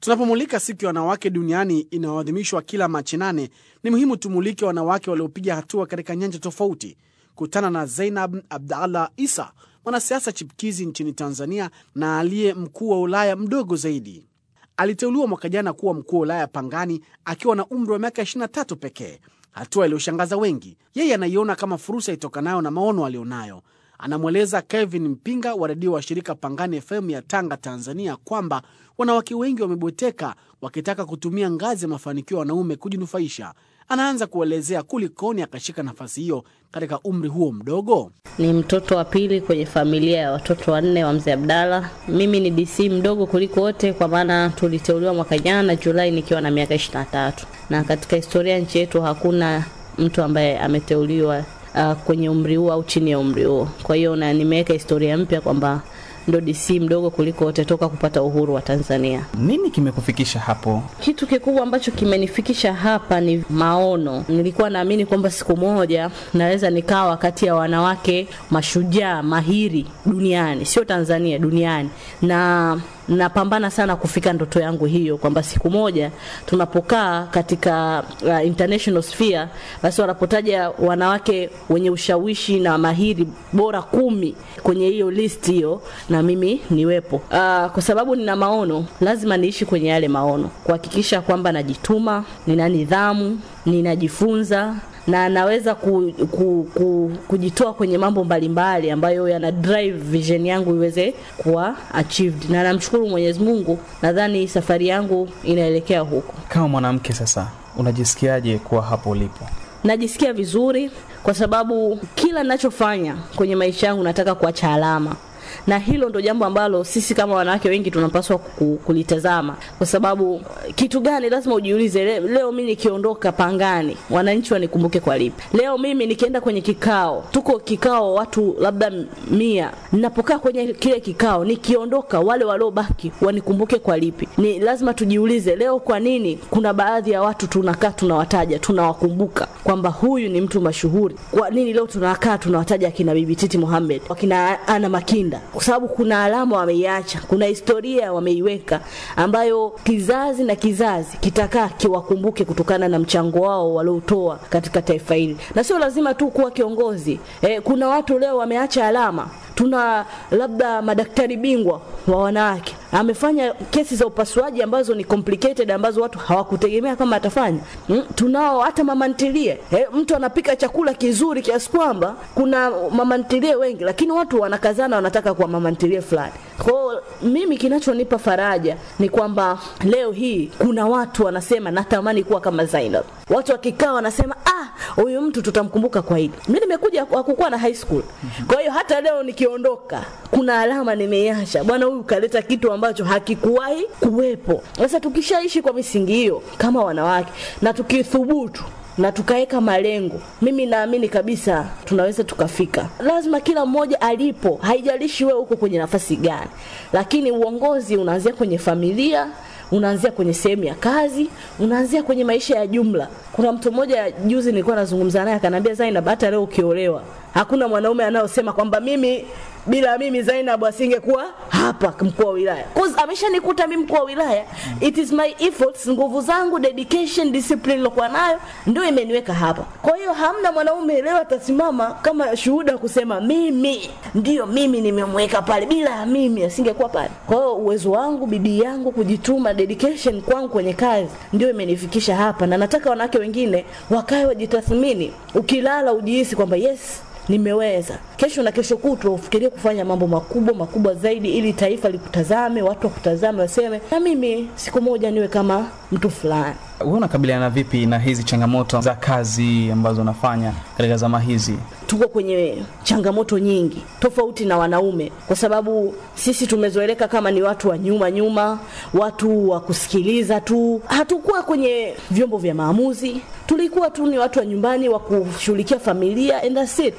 Tunapomulika siku ya wanawake duniani inayoadhimishwa kila Machi nane, ni muhimu tumulike wanawake waliopiga hatua katika nyanja tofauti. Kutana na Zainab Abdallah Isa, mwanasiasa chipkizi nchini Tanzania na aliye mkuu wa Ulaya mdogo zaidi. Aliteuliwa mwaka jana kuwa mkuu wa Ulaya Pangani akiwa na umri wa miaka 23 pekee, hatua iliyoshangaza wengi. Yeye anaiona kama fursa itokanayo na maono aliyonayo. Anamweleza Kevin Mpinga wa redio wa shirika Pangani FM ya Tanga, Tanzania, kwamba wanawake wengi wamebweteka wakitaka kutumia ngazi ya mafanikio ya wanaume kujinufaisha. Anaanza kuelezea kulikoni akashika nafasi hiyo katika umri huo mdogo. Ni mtoto wa pili kwenye familia ya watoto wanne wa mzee Abdalla. Mimi ni DC mdogo kuliko wote, kwa maana tuliteuliwa mwaka jana Julai nikiwa na miaka ishirini na tatu, na katika historia nchi yetu hakuna mtu ambaye ameteuliwa uh, kwenye umri huo au chini ya umri huo. Kwa hiyo na nimeweka historia mpya kwamba ndo DC mdogo kuliko wote toka kupata uhuru wa Tanzania. Nini kimekufikisha hapo? Kitu kikubwa ambacho kimenifikisha hapa ni maono. Nilikuwa naamini kwamba siku moja naweza nikawa kati ya wanawake mashujaa mahiri duniani, sio Tanzania, duniani, na napambana sana kufika ndoto yangu hiyo, kwamba siku moja tunapokaa katika uh, international sphere, basi wanapotaja wanawake wenye ushawishi na mahiri bora kumi kwenye hiyo list hiyo, na mimi niwepo. Uh, kwa sababu nina maono, lazima niishi kwenye yale maono, kuhakikisha kwamba najituma, nina nidhamu, ninajifunza na naweza ku, ku, ku, kujitoa kwenye mambo mbalimbali ambayo yana drive vision yangu iweze kuwa achieved, na namshukuru Mwenyezi Mungu, nadhani safari yangu inaelekea huko. Kama mwanamke sasa, unajisikiaje kuwa hapo ulipo? Najisikia vizuri kwa sababu kila ninachofanya kwenye maisha yangu nataka kuacha alama na hilo ndo jambo ambalo sisi kama wanawake wengi tunapaswa kulitazama, kwa sababu kitu gani lazima ujiulize. Le, leo mimi nikiondoka Pangani, wananchi wanikumbuke kwa lipi? Leo mimi nikienda kwenye kikao, tuko kikao watu labda mia, ninapokaa kwenye kile kikao, nikiondoka, wale waliobaki wanikumbuke kwa lipi? Ni lazima tujiulize leo, kwa nini kuna baadhi ya watu tunakaa tunawataja, tunawakumbuka kwamba huyu ni mtu mashuhuri. Kwa nini leo tunakaa tunawataja akina Bibi Titi Mohamed, akina Ana Makinda kwa sababu kuna alama wameiacha, kuna historia wameiweka ambayo kizazi na kizazi kitakaa kiwakumbuke kutokana na mchango wao waliotoa katika taifa hili, na sio lazima tu kuwa kiongozi. E, kuna watu leo wameacha alama. Tuna labda madaktari bingwa wa wanawake amefanya kesi za upasuaji ambazo ni complicated ambazo watu hawakutegemea kama atafanya. Mm, tunao hata mama ntilie. Eh, mtu anapika chakula kizuri kiasi kwamba kuna mama ntilie wengi, lakini watu wanakazana wanataka kuwa mama ntilie fulani. Kwa mimi kinachonipa faraja ni kwamba leo hii kuna watu wanasema natamani kuwa kama Zainab. Watu wakikaa wanasema ah, huyu mtu tutamkumbuka kwa hili. Mimi nimekuja hakukuwa na high school. Kwa hiyo hata leo nikiondoka kuna alama nimeiacha. Bwana huyu kaleta kitu ambacho hakikuwahi kuwepo. Sasa tukishaishi kwa misingi hiyo kama wanawake na tukithubutu na tukaweka malengo, mimi naamini kabisa tunaweza tukafika. Lazima kila mmoja alipo, haijalishi wewe uko kwenye nafasi gani, lakini uongozi unaanzia kwenye familia, unaanzia kwenye sehemu ya kazi, unaanzia kwenye maisha ya jumla. Kuna mtu mmoja juzi nilikuwa nazungumza naye akaniambia, Zainab, hata leo ukiolewa hakuna mwanaume anayosema kwamba mimi bila mimi Zainab asingekuwa hapa mkuu wa wilaya. Cause ameshanikuta mimi mkuu wa wilaya. It is my efforts, nguvu zangu, dedication, discipline nilokuwa nayo ndio imeniweka hapa. Kwa hiyo hamna mwanaume leo atasimama kama shuhuda kusema mimi ndio mimi nimemweka pale, bila mimi asingekuwa pale. Kwa hiyo uwezo wangu, bidii yangu, kujituma, dedication kwangu kwenye kazi ndio imenifikisha hapa, na nataka wanawake wengine wakae wajitathmini. Ukilala ujihisi kwamba yes nimeweza. Kesho na kesho kutwa ufikirie kufanya mambo makubwa makubwa zaidi, ili taifa likutazame, watu wakutazame, waseme na mimi siku moja niwe kama mtu fulani. Wewe unakabiliana vipi na hizi changamoto za kazi ambazo unafanya katika zama hizi? Tuko kwenye changamoto nyingi tofauti na wanaume, kwa sababu sisi tumezoeleka kama ni watu wa nyuma nyuma, watu wa kusikiliza tu. Hatukuwa kwenye vyombo vya maamuzi, tulikuwa tu ni watu wa nyumbani wa kushughulikia familia and that's it. Mpaka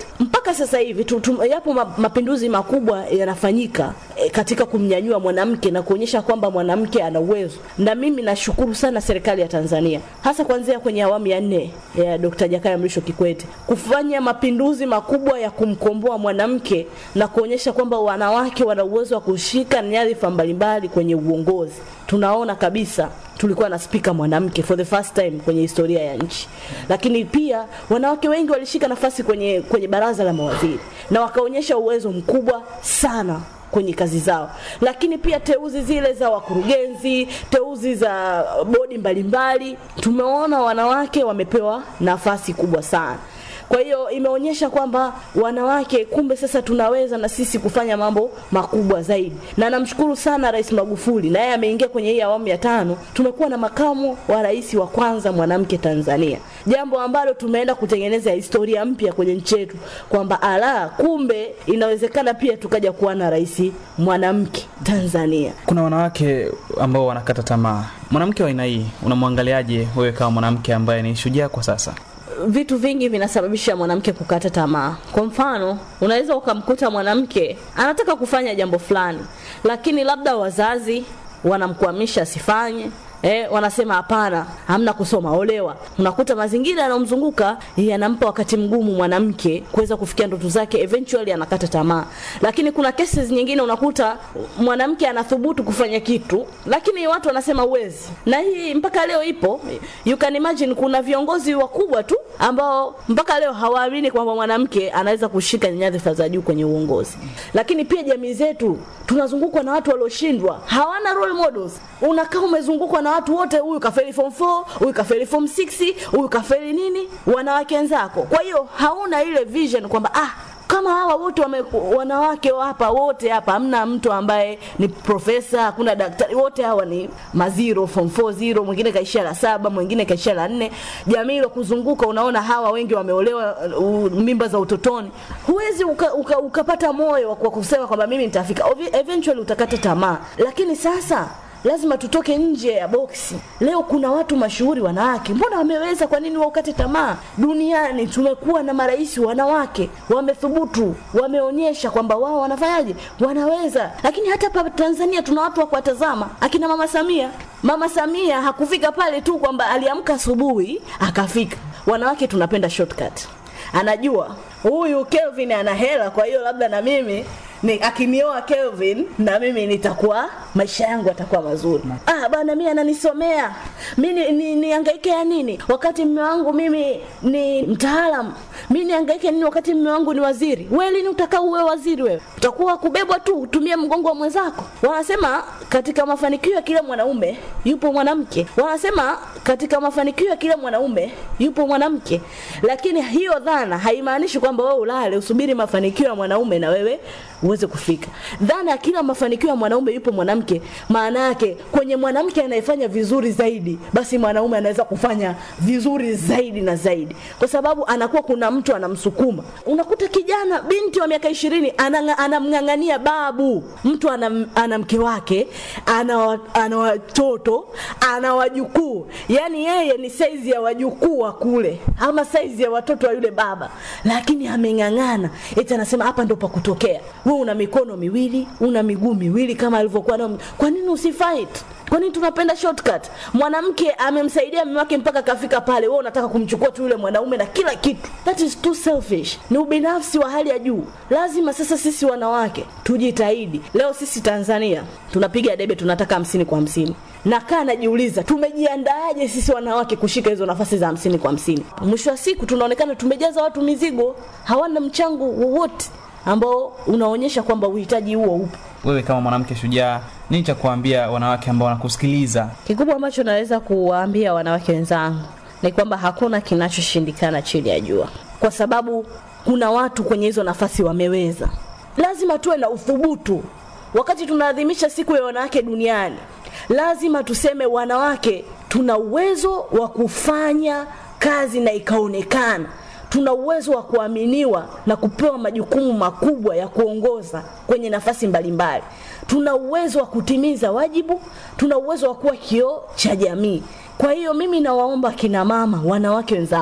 mpaka sasa hivi tu, tu, yapo ma, mapinduzi makubwa yanafanyika e, katika kumnyanyua mwanamke na kuonyesha kwamba mwanamke ana uwezo, na mimi nashukuru sana serikali ya Tanzania, hasa kuanzia kwenye awamu ya nne ya Dr. Jakaya Mrisho Kikwete kufanya mapinduzi makubwa ya kumkomboa mwanamke na kuonyesha kwamba wanawake wana uwezo wa kushika nyadhifa mbalimbali kwenye uongozi. Tunaona kabisa tulikuwa na spika mwanamke for the first time kwenye historia ya nchi, lakini pia wanawake wengi walishika nafasi kwenye, kwenye baraza la mawaziri na wakaonyesha uwezo mkubwa sana kwenye kazi zao, lakini pia teuzi zile za wakurugenzi, teuzi za bodi mbalimbali, tumeona wanawake wamepewa nafasi kubwa sana. Kwa hiyo imeonyesha kwamba wanawake kumbe sasa tunaweza na sisi kufanya mambo makubwa zaidi, na namshukuru sana Rais Magufuli, na yeye ameingia kwenye hii awamu ya tano. Tumekuwa na makamu wa rais wa kwanza mwanamke Tanzania, jambo ambalo tumeenda kutengeneza historia mpya kwenye nchi yetu, kwamba ala, kumbe inawezekana pia tukaja kuwa na rais mwanamke Tanzania. Kuna wanawake ambao wanakata tamaa. Mwanamke wa aina hii unamwangaliaje wewe kama mwanamke ambaye ni shujaa kwa sasa? vitu vingi vinasababisha mwanamke kukata tamaa. Kwa mfano, unaweza ukamkuta mwanamke anataka kufanya jambo fulani, lakini labda wazazi wanamkwamisha asifanye. Eh, wanasema hapana, hamna kusoma, olewa. Unakuta mazingira yanayomzunguka yanampa wakati mgumu mwanamke kuweza kufikia ndoto zake, eventually anakata tamaa. Lakini kuna cases nyingine unakuta mwanamke anathubutu kufanya kitu, lakini watu wanasema uwezi, na hii mpaka leo ipo. You can imagine, kuna viongozi wakubwa tu ambao mpaka leo hawaamini kwamba mwanamke anaweza kushika nyadhifa za juu kwenye uongozi. Lakini pia jamii zetu tunazungukwa na watu walioshindwa, hawana role models. Unakaa umezungukwa na watu wote, huyu kafeli form 4, huyu kafeli form 6, huyu kafeli nini, wanawake wenzako. Kwa hiyo hauna ile vision kwamba ah, kama hawa wote wame, wanawake hapa wote hapa, hamna mtu ambaye ni profesa, hakuna daktari, wote hawa ni maziro form 4 zero, mwingine kaishia la saba, mwingine kaishia la nne. Jamii ile kuzunguka, unaona hawa wengi wameolewa uh, mimba za utotoni. Huwezi uka, uka, ukapata moyo wa kusema kwamba mimi nitafika. Eventually utakata tamaa, lakini sasa lazima tutoke nje ya boksi. Leo kuna watu mashuhuri wanawake, mbona wameweza? Kwa nini waukate tamaa? Duniani tumekuwa na marais wanawake, wamethubutu, wameonyesha kwamba wao wanafanyaje, wanaweza. Lakini hata hapa Tanzania tuna watu wa kuwatazama, akina mama Samia. Mama Samia hakufika pale tu kwamba aliamka asubuhi akafika. Wanawake tunapenda shortcut, anajua huyu Kelvin ana hela, kwa hiyo labda na mimi ni akinioa Kelvin na mimi nitakuwa maisha yangu yatakuwa mazuri. Ah bana, mimi ananisomea mimi ni, nihangaike ni ya nini wakati mume wangu mimi ni mtaalamu? Mimi nihangaike nini wakati mume wangu ni waziri? Wewe lini utakaa uwe waziri? Wewe utakuwa kubebwa tu, utumie mgongo wa mwenzako. Wanasema katika mafanikio ya kila mwanaume yupo mwanamke. Wanasema katika mafanikio ya kila mwanaume yupo mwanamke, lakini hiyo dhana haimaanishi kwamba wewe ulale usubiri mafanikio ya mwanaume na wewe uweze kufika. Dhana ya kila mafanikio ya mwanaume yupo mwanamke, maana yake kwenye mwanamke anayefanya vizuri zaidi, basi mwanaume anaweza kufanya vizuri zaidi na zaidi, kwa sababu anakuwa kuna mtu anamsukuma. Unakuta kijana binti wa miaka ishirini anamng'ang'ania babu, mtu ana, ana mke wake, ana, ana watoto, ana wajukuu, yani yeye ni saizi ya wajukuu wa kule ama saizi ya watoto wa yule baba, lakini ameng'ang'ana, eti anasema hapa ndo pa kutokea wewe una mikono miwili, una miguu miwili kama alivyokuwa nao. Kwa nini usifight? Kwa nini tunapenda shortcut? Mwanamke amemsaidia mume wake mpaka kafika pale, wewe unataka kumchukua tu yule mwanaume na kila kitu. That is too selfish. Ni ubinafsi wa hali ya juu. Lazima sasa sisi wanawake tujitahidi. Leo sisi Tanzania tunapiga debe, tunataka hamsini kwa hamsini. Nakaa najiuliza tumejiandaaje sisi wanawake kushika hizo nafasi za hamsini kwa hamsini? Mwisho wa siku tunaonekana tumejaza watu mizigo, hawana mchango wowote ambao unaonyesha kwamba uhitaji huo upo. Wewe kama mwanamke shujaa, nini cha kuambia wanawake ambao wanakusikiliza? Kikubwa ambacho naweza kuwaambia wanawake wenzangu ni kwamba hakuna kinachoshindikana chini ya jua, kwa sababu kuna watu kwenye hizo nafasi wameweza. Lazima tuwe na uthubutu. Wakati tunaadhimisha siku ya wanawake duniani, lazima tuseme wanawake tuna uwezo wa kufanya kazi na ikaonekana tuna uwezo wa kuaminiwa na kupewa majukumu makubwa ya kuongoza kwenye nafasi mbalimbali. Tuna uwezo wa kutimiza wajibu, tuna uwezo wa kuwa kioo cha jamii. Kwa hiyo mimi nawaomba kina mama, wanawake wenzangu,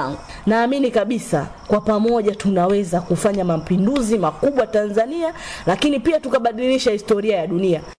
naamini kabisa kwa pamoja tunaweza kufanya mapinduzi makubwa Tanzania, lakini pia tukabadilisha historia ya dunia.